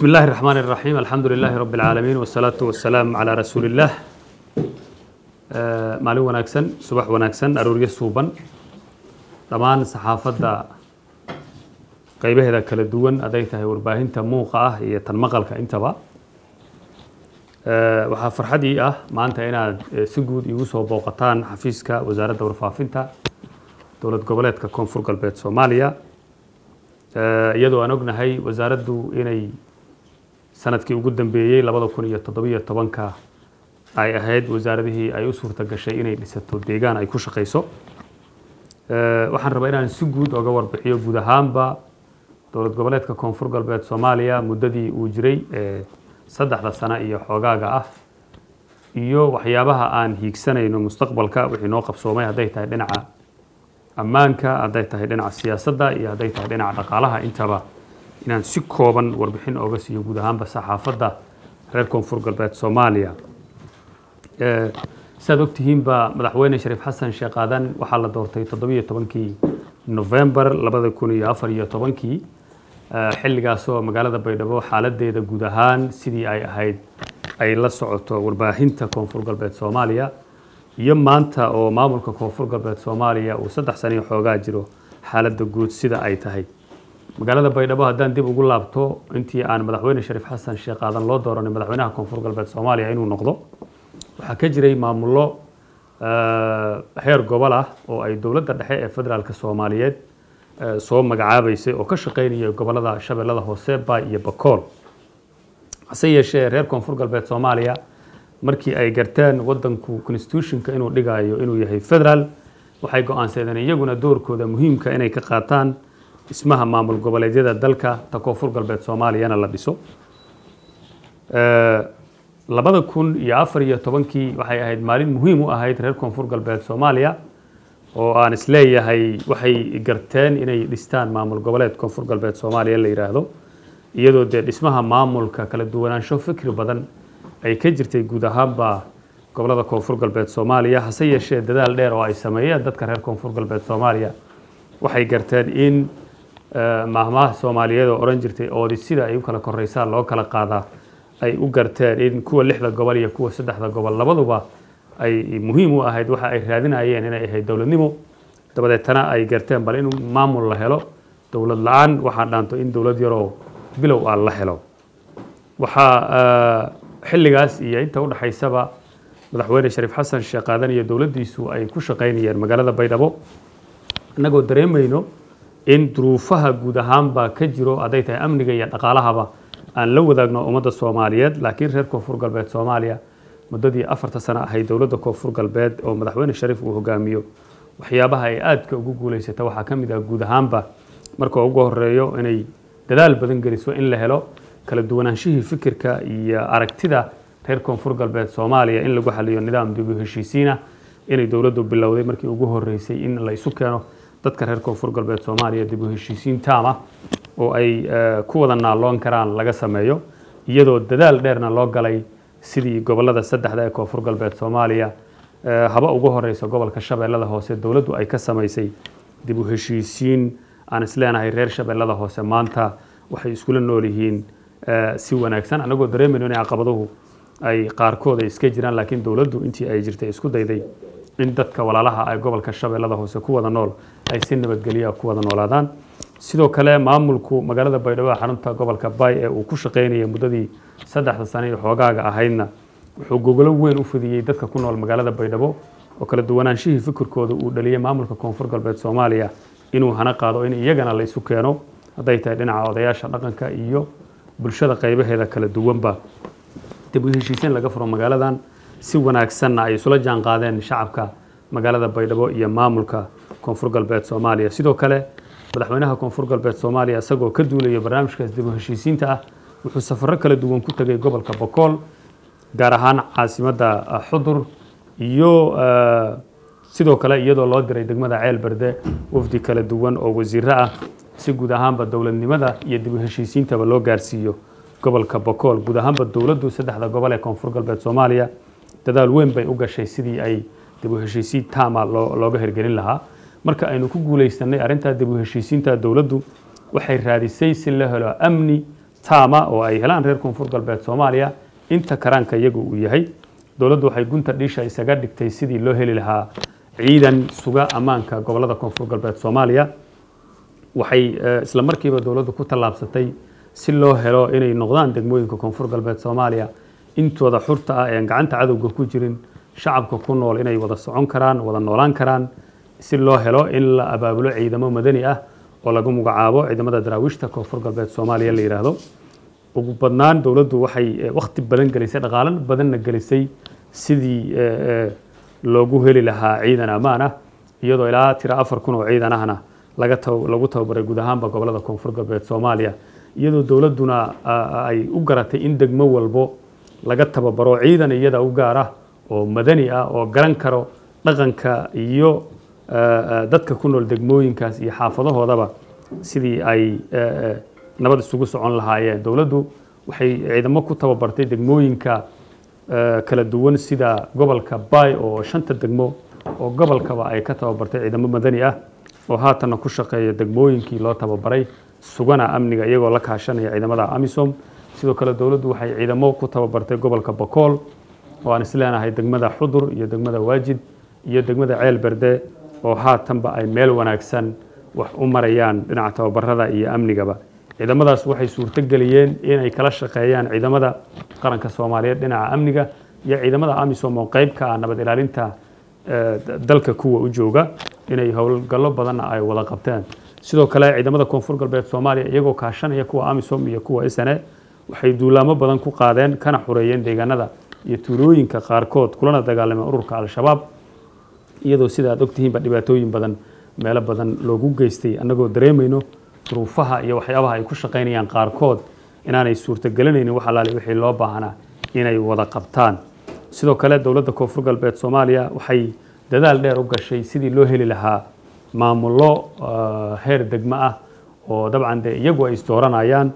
بسم الله الرحمن الرحيم الحمد لله رب العالمين والصلاة والسلام على رسول الله maalin wanaagsan subax wanaagsan arooryo suuban dhammaan saxaafadda qaybaheeda kala duwan hadday tahay warbaahinta muuqa ah iyo tan maqalka intaba waxaa farxadii ah maanta inaad si guud igu soo booqataan xafiiska wasaaradda warfaafinta dowlad goboleedka koonfur galbeed soomaaliya iyadoo aan ognahay wasaaraddu inay sanadkii ugu dambeeyey labada kun iyo toddobiyo tobanka ay ahayd wasaaradihii ay u suurta gashay inay dhisato deegaan ay ku shaqayso waxaan rabaa inaan si guud oga warbixiyo guud ahaanba dowlad goboleedka koonfur galbeed soomaaliya muddadii uu jiray saddexda sano iyo xoogaaga ah iyo waxyaabaha aan hiigsanayno mustaqbalka wixii noo qabsoomay hadday tahay dhinaca ammaanka hadday tahay dhinaca siyaasadda iyo hadday tahay dhinaca dhaqaalaha intaba inaan si kooban warbixin oga siiyo guud ahaanba saxaafadda reer koonfur galbeed soomaaliya siaad ogtihiinba madaxweyne shariif xasan sheekh aadan waxaa la doortay toddobiyo tobankii novembar labada kun iyo afar iyo tobankii xilligaasoo magaalada baydhabo xaaladeeda guud ahaan sidii ay ahayd ay la socoto warbaahinta koonfur galbeed soomaaliya iyo maanta oo maamulka koonfur galbeed soomaaliya uu saddex saniyo xoogaa jiro xaaladda guud sida ay tahay magaalada baydhabo haddaan dib ugu laabto intii aan madaxweyne shariif xasan sheekh aadan loo dooranay madaxweynaha koonfur galbeed soomaaliya inuu noqdo waxaa ka jiray maamullo heer gobol ah oo ay dowladda dhexe ee federaalka soomaaliyeed soo magacaabaysay oo ka shaqaynaya gobolada shabeellada hoose baay iyo bakool hase yeeshee reer koonfur galbeed soomaaliya markii ay garteen wadanku constitutionka inuu dhigayo inuu yahay federaal waxay go-aansadeen iyaguna doorkooda muhiimka inay ka qaataan dhismaha maamul goboleedyada dalka ta koonfur galbeed soomaaliyana la dhiso labada kun iyo afar iyo tobankii waxay ahayd maalin muhiim u ahayd reer koonfur galbeed soomaaliya oo aan isleeyahay waxay garteen inay dhistaan maamul goboleed koonfur galbeed soomaaliya la yidhaahdo iyadoo dee dhismaha maamulka kala duwanaansho fikri badan ay ka jirtay guud ahaanba gobolada koonfur galbeed soomaaliya hase yeeshee dadaal dheer oo ay sameeyeen dadka reer koonfur galbeed soomaaliya waxay garteen in maahmaha soomaaliyeed oo odhan jirtay oodi sida ay u kala koreysaan loo kala qaadaa ay u garteen in kuwa lixda gobol iyo kuwa saddexda gobol labaduba ay muhiim u ahayd waxa ay raadinayeen inay ahayd dowladnimo dabadeetana ay garteen bal in maamul la helo dowlad la-aan waxaa dhaanto in dowlad yaroo bilow ah la helo waxaa xilligaas iyo inta udhexaysaba madaxweyne shariif xasan sheekh aadan iyo dowladdiisu ay ku shaqaynayeen magaalada baydhabo innagoo dareemayno in duruufaha guud ahaanba ka jiro hadday tahay amniga iyo dhaqaalahaba aan la wadaagno ummadda soomaaliyeed laakiin reer koonfur galbeed soomaaliya muddadii afarta sano ahayd dowladda koonfur galbeed oo madaxweyne shariif uu hogaamiyo waxyaabaha ay aadka ugu guulaysata waxaa ka mid ah guud ahaanba marka ugu horeeyo inay dadaal badan geliso in la helo kala duwanaanshihii fikirka iyo aragtida reer koonfur galbeed soomaaliya in lagu xaliyo nidaam dib u heshiisiina inay dowladdu bilowday markii ugu horeysay in la isu keeno dadka reer koonfur galbeed soomaaliya dib u heshiisiin taama oo ay ku wada naalloon karaan laga sameeyo iyadoo dadaal dheerna loo galay sidii gobolada saddexda ee koonfur galbeed soomaaliya haba ugu horeysa gobolka shabeellada hoose dowladdu ay ka samaysay dib u heshiisiin aan isleenahay reer shabeellada hoose maanta waxay iskula nool yihiin si wanaagsan annagoo dareemayno inay caqabaduhu ay qaarkood ay iska jiraan laakiin dowladdu intii ay jirtay isku dayday in dadka walaalaha ay gobolka shabeellada hoose ku wada nool ay si nabadgelya ku wada noolaadaan sidoo kale maamulku magaalada baydhabo xarunta gobolka bay ee uu ku shaqaynayay muddadii saddexda sano iyo xoogaaga ahaydna wuxuu gogolo weyn u fidiyey dadka ku nool magaalada baydhabo oo kala duwanaanshihii fikirkooda uu dhaliyey maamulka koonfur galbeed soomaaliya inuu hana qaado in iyagana la isu keeno hadday tahay dhinaca odayaasha dhaqanka iyo bulshada qaybaheeda kala duwanba dib u heshiisiin laga furo magaaladan si wanaagsanna ay isula jaan qaadeen shacabka magaalada baydhabo iyo maamulka koonfur galbeed soomaaliya sidoo kale madaxweynaha koonfur galbeed soomaaliya isagoo ka duulaya barnaamijkaas dib u heshiisiinta ah wuxuu safarro kala duwan ku tegay gobolka bokool gaar ahaan caasimadda xudur iyo sidoo kale iyadoo loo diray degmada ceel berde wafdi kala duwan oo wasiiro ah si guud ahaanba dowladnimada iyo dib u heshiisiintaba loo gaarsiiyo gobolka bokool guud ahaanba dowladdu saddexda gobol ee koonfur galbeed soomaaliya dadaal weyn bay u gashay sidii ay dib u heshiisiin taama looga hirgelin lahaa marka aynu ku guulaysanay arrintaa dib u heshiisiinta dowladdu waxay raadisay si la helo amni taama oo ay helaan reer koonfur galbeed soomaaliya inta karaanka iyagu uu yahay dowladdu waxay gunta dhiisha isaga dhigtay sidii loo heli lahaa ciidan suga ammaanka gobolada koonfur galbeed soomaaliya waxay isla markiiba dowladdu ku tallaabsatay si loo helo inay noqdaan degmooyinka koonfur galbeed soomaaliya intooda xurta ah ean gacanta cadowga ku jirin shacabka ku nool inay wada socon karaan wada noolaan karaan si loo helo in la abaabulo ciidamo madani ah oo lagu magacaabo ciidamada daraawiishta koonfur galbeed soomaaliya la yidhaahdo ugu badnaan dowladdu waxay wakhti badan gelisay dhaqaalan badanna gelisay sidii loogu heli lahaa ciidan ammaan ah iyadoo ilaa tira afar kun oo ciidan ahna laga lagu tababaray guud ahaanba gobolada koonfur galbeed soomaaliya iyadoo dowladduna ay u garatay in degmo walbo laga tababaro ciidan iyada u gaar ah oo madani ah oo garan karo dhaqanka iyo dadka ku nool degmooyinkaas iyo xaafadahoodaba sidii ay nabad isugu socon lahaayeen dowladdu waxay ciidamo ku tababartay degmooyinka kala duwan sida gobolka bay oo shanta degmo oo gobolkaba ay ka tababartay ciidamo madani ah oo haatanna ku shaqeeya degmooyinkii loo tababaray sugana amniga iyagoo la kaashanaya ciidamada amisom sidoo kale dowladdu waxay ciidamo ku tababartay gobolka bakool oo aan isleenahay degmada xudur iyo degmada waajid iyo degmada ceel berde oo haatanba ay meel wanaagsan wax u marayaan dhinaca tababarada iyo amnigaba ciidamadaas waxay suurto geliyeen inay kala shaqeeyaan ciidamada qaranka soomaaliyeed dhinaca amniga iyo ciidamada amisom oo qayb ka ah nabad ilaalinta dalka kuwa u jooga inay howlgallo badanna ay wada qabteen sidoo kale ciidamada koonfur galbeed soomaaliya iyagoo kaashanaya kuwa amisom iyo kuwa sne waxay duulaamo badan ku qaadeen kana xureeyeen deegaanada iyo tuulooyinka qaarkood kulana dagaalameen ururka al-shabaab iyadoo sida aad ogtihiinba dhibaatooyin badan meelo badan loogu geystay annagoo dareemayno duruufaha iyo waxyaabaha ay ku shaqaynayaan qaarkood inaanay suurtagelinaynin wax alaali wixii loo baahnaa inay wada qabtaan sidoo kale dowladda koonfur galbeed soomaaliya waxay dadaal dheer u gashay sidii loo heli lahaa maamullo heer degmo ah oo dabcan dee iyagu ay isdooranayaan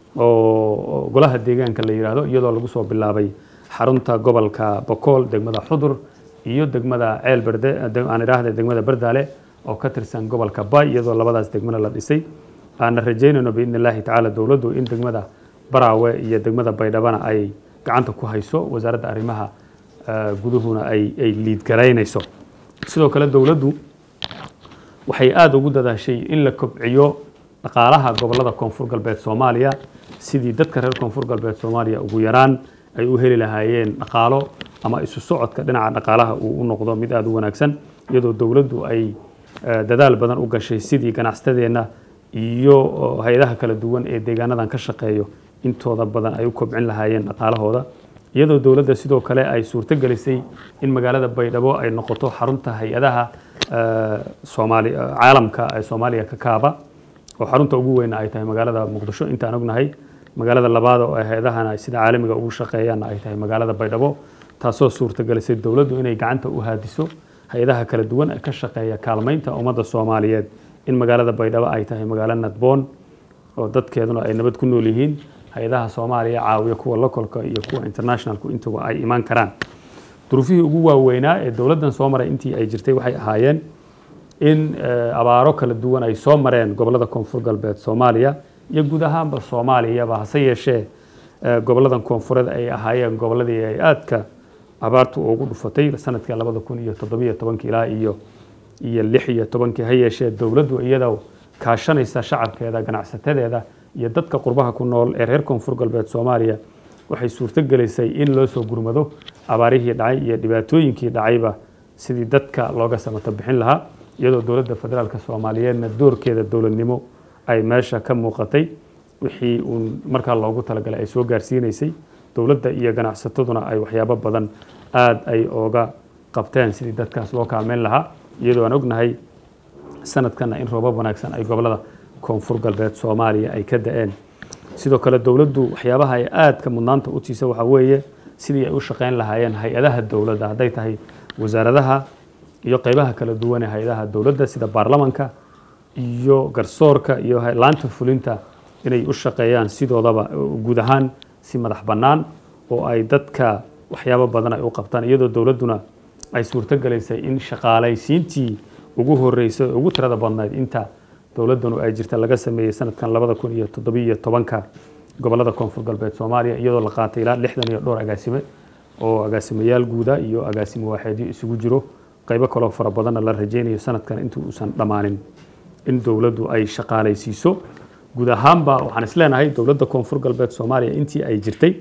oo golaha deegaanka la yidhaahdo iyadoo lagu soo bilaabay xarunta gobolka bokool degmada xudur iyo degmada ceel berde aan idhaahda degmada berdaale oo ka tirsan gobolka bay iyadoo labadaas degmana la dhisay aana rajaynayno biidni illaahi tacaala dowladdu in degmada baraawe iyo degmada baydhabana ay gacanta ku hayso wasaaradda arrimaha guduhuna ay ay liidgaraynayso sidoo kale dowladdu waxay aada ugu dadaashay in la kobciyo dhaqaalaha gobolada koonfur galbeed soomaaliya sidii dadka reer koonfur galbeed soomaaliya ugu yaraan ay u heli lahaayeen dhaqaalo ama isu socodka dhinaca dhaqaalaha uu u noqdo mid aada u wanaagsan iyadoo dowladdu ay dadaal badan u gashay sidii ganacsatadeenna iyo hay-adaha kala duwan ee deegaanadan ka shaqeeyo intooda badan ay u kobcin lahaayeen dhaqaalahooda iyadoo dowladda sidoo kale ay suurto gelisay in magaalada baydhabo ay noqoto xarunta hay-adaha soomaali caalamka ee soomaaliya ka kaaba oo xarunta ugu weyna ay tahay magaalada muqdisho intaan ognahay magaalada labaad oo ay hay-adahana sida caalamiga ugu shaqeeyaanna ay tahay magaalada baydhabo taasoo suurto gelisay dowladdu inay gacanta u haadiso hay-adaha kala duwan ee ka shaqeeya kaalmaynta ummadda soomaaliyeed in magaalada baydhabo ay tahay magaalo nadboon oo dadkeeduna ay nabad ku nool yihiin hay-adaha soomaaliya caawiya kuwa locolka iyo kuwa internationalku intuba ay imaan karaan duruufihii ugu waaweynaa ee dowladdan soo maray intii ay jirtay waxay ahaayeen in abaaro kala duwan ay soo mareen gobolada koonfur galbeed soomaaliya iyo guud ahaanba soomaaliyaba hase yeeshee goboladan koonfureed ay ahaayeen goboladii ay aadka abaartu ugu dhufatay sanadkii labada kun iyo toddobiyo tobankii ilaa iyo iyo lix iyo tobankii ha yeeshee dowladdu iyada kaashanaysa shacabkeeda ganacsatadeeda iyo dadka qurbaha ku nool ee reer koonfur galbeed soomaaliya waxay suurto gelisay in loo soo gurmado abaarihii dhacay iyo dhibaatooyinkii dhacayba sidii dadka looga samato bixin lahaa iyadoo dowladda federaalk soomaaliyeedna doorkeeda dowladnimo ay meesha ka muuqatay wixii uun markaa loogu talagalay ay soo gaarsiinaysay dowladda iyo ganacsataduna ay waxyaabo badan aada ay ooga qabteen sidii dadkaas loo kaalmeyn lahaa iyadoo aan ognahay sanadkanna in roobab wanaagsan ay gobolada koonfur galbeed soomaaliya ay ka da-een sidoo kale dowladdu waxyaabaha ay aadka mudnaanta u tiisa waxaa weeye sidii ay u shaqeyn lahaayeen hay-adaha dowladda hadday tahay wasaaradaha iyo qeybaha kala duwan ee hay-adaha dowladda sida baarlamanka iyo garsoorka iyo laanta fulinta inay u shaqeeyaan sidoodaba guud ahaan si madax bannaan oo ay dadka waxyaabo badan ay u qabtaan iyadoo dowladduna ay suurto gelaysay in shaqaalaysiintii ugu horeysay oo ugu tirada badnayd inta dowladdanu ay jirta laga sameeyey sanadkan labada kun iyo toddobiyo tobanka gobolada koonfur galbeed soomaaliya iyadoo la qaatay ilaa lixdan iyo dhowr agaasime oo agaasimayaal guuda iyo agaasime waaxeedyo isugu jiro qaybo kaloo fara badanna la rajaynayo sanadkan intii uusan dhammaanin in dowladdu ay shaqaalaysiiso guud ahaanba waxaan isleenahay dowladda koonfur galbeed soomaaliya intii ay jirtay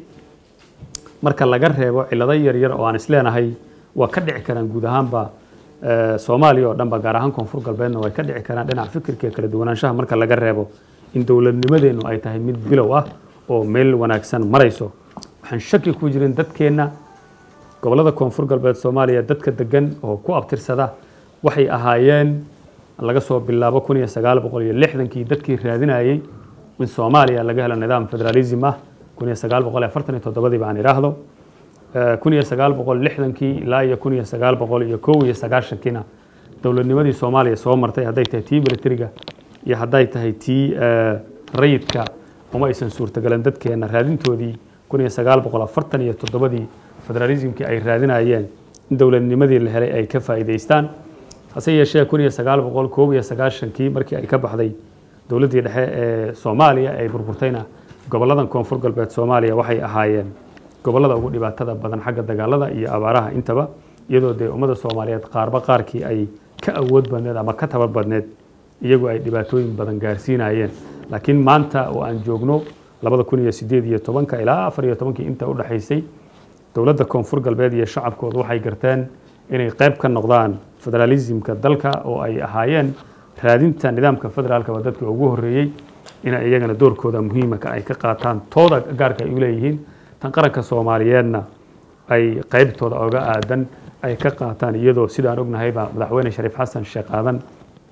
marka laga reebo cilado yaryar oo aan isleenahay waa ka dhici karaan guud ahaanba soomaaliya oo dhanba gaar ahaan koonfur galbeedna way ka dhici karaan dhinaca fikirka iyo kala duwanaanshaha marka laga reebo in dowladnimadeennu ay tahay mid bilow ah oo meel wanaagsan marayso waxaan shaki ku jirin dadkeenna gobolada koonfur galbeed soomaaliya dadka degan oo ku abtirsada waxay ahaayeen laga soo bilaabo kun iyo sagaal boqol iyo lixdankii dadkii raadinayey in soomaaliya laga helo nidaam federalism ah kun iyo sagaal boqol iyo afartan iyo toddobadii baan idhaahdo kun iyo sagaal boqol lixdankii ilaa iyo kun iyo sagaal boqol iyo kow iyo sagaashankiina dowladnimadii soomaaliya soo martay hadday tahay tii militariga iyo hadday tahay tii rayidka uma aysan suurtagalan dadkeena raadintoodii kun iyo sagaal boqol afartan iyo toddobadii federalismkii ay raadinayeen in dowladnimadii la helay ay ka faa'iidaystaan hase yeeshee kun iyo sagaal boqol koob iyo sagaashankii markii ay ka baxday dowladdii dhexe ee soomaaliya ay burburtayna goboladan koonfur galbeed soomaaliya waxay ahaayeen gobolada ugu dhibaatada badan xagga dagaalada iyo abaaraha intaba iyadoo dee ummada soomaaliyeed qaarba qaarkii ay ka awood badneed ama ka tabar badneed iyagu ay dhibaatooyin badan gaarsiinayeen laakiin maanta oo aan joogno labada kun iyo sideed iyo tobanka ilaa afar iyo tobankii inta u dhexaysay dowladda koonfur galbeed iyo shacabkoodu waxay garteen inay qayb ka noqdaan federalismka dalka oo ay ahaayeen raadinta nidaamka federaalkaba dadka ugu horreeyey inay iyagana doorkooda muhiimaka ay ka qaataan tooda gaarka ay u leeyihiin tan qaranka soomaaliyeedna ay qaybtooda oga aadan ay ka qaataan iyadoo sidaan ognahayba madaxweyne shariif xasan sheekh aadan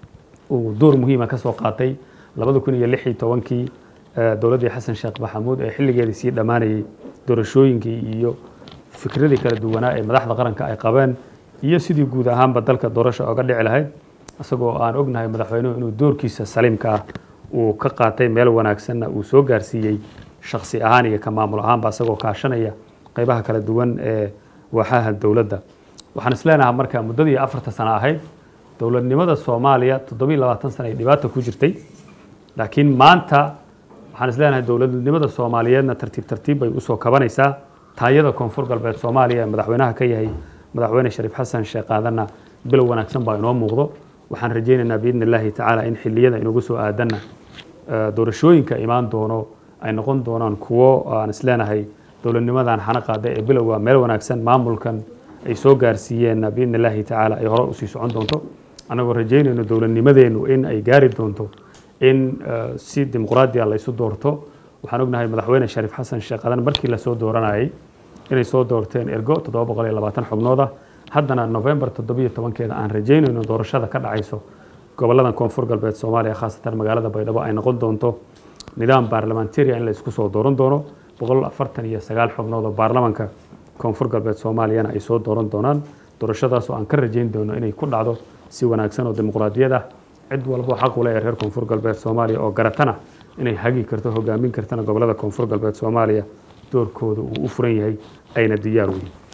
uu door muhiima ka soo qaatay labada kun iyo lix iyo tobankii dowladdii xasan sheekh maxamuud ee xilligeedii sii dhammaanayey doorashooyinkii iyo fikradii kala duwanaa ee madaxda qaranka ay qabeen iyo sidii guud ahaanba dalka doorasha oga dhici lahayd isagoo aan ognahay madaxweynuhu inuu doorkiisa saliimka ah uu ka qaatay meel wanaagsanna uu soo gaarsiiyey shaksi ahaan iyo ka maamul ahaanba isagoo kaashanaya qaybaha kala duwan ee waaxaha dowladda waxaan isleenahay marka muddadii afarta sano ahayd dowladnimada soomaaliya toddobiiy labaatan sano ay dhibaata ku jirtay laakiin maanta waxaan isleenahay dowladnimada soomaaliyeedna tartiib tartiib bay usoo kabanaysaa taayada koonfur galbeed soomaaliya ee madaxweynaha ka yahay madaxweyne shariif xasan sheekh aadanna bilow wanaagsan baa inoo muuqdo waxaan rajaynaynaa biidni illaahi tacaala in xilliyada inagu soo aadanna doorashooyinka imaan doono ay noqon doonaan kuwo aan isleenahay dowladnimadan xana qaada ee bilowga meel wanaagsan maamulkan ay soo gaarsiiyeenna biidni illaahi tacaala ay hore usii socon doonto annagoo rajaynayno dowladnimadeennu in ay gaari doonto in si dimuqraadiya laysu doorto waxaan ognahay madaxweyne shariif xasan sheekh aadan markii lasoo dooranayay inay soo doorteen ergo toddoba boqol iyo labaatan xubnood ah haddana november toddobiyo tobankeeda aan rajaynayno doorashada ka dhacayso goboladan koonfur galbeed soomaaliya khaasatan magaalada baydhabo ay noqon doonto nidaam baarlamantariya in la isku soo dooran doono boqol afartan iyo sagaal xubnood oo baarlamanka koonfur galbeed soomaaliyana ay soo dooran doonaan doorashadaas oo aan ka rajayn doono inay ku dhacdo si wanaagsan oo dimuqraadiyad ah cid walbo xaq u leh ee reer koonfur galbeed soomaaliya oo garatana inay hagi karto hogaamin kartana gobolada koonfur galbeed soomaaliya doorkooda uu u furan yahay ayna diyaar weyn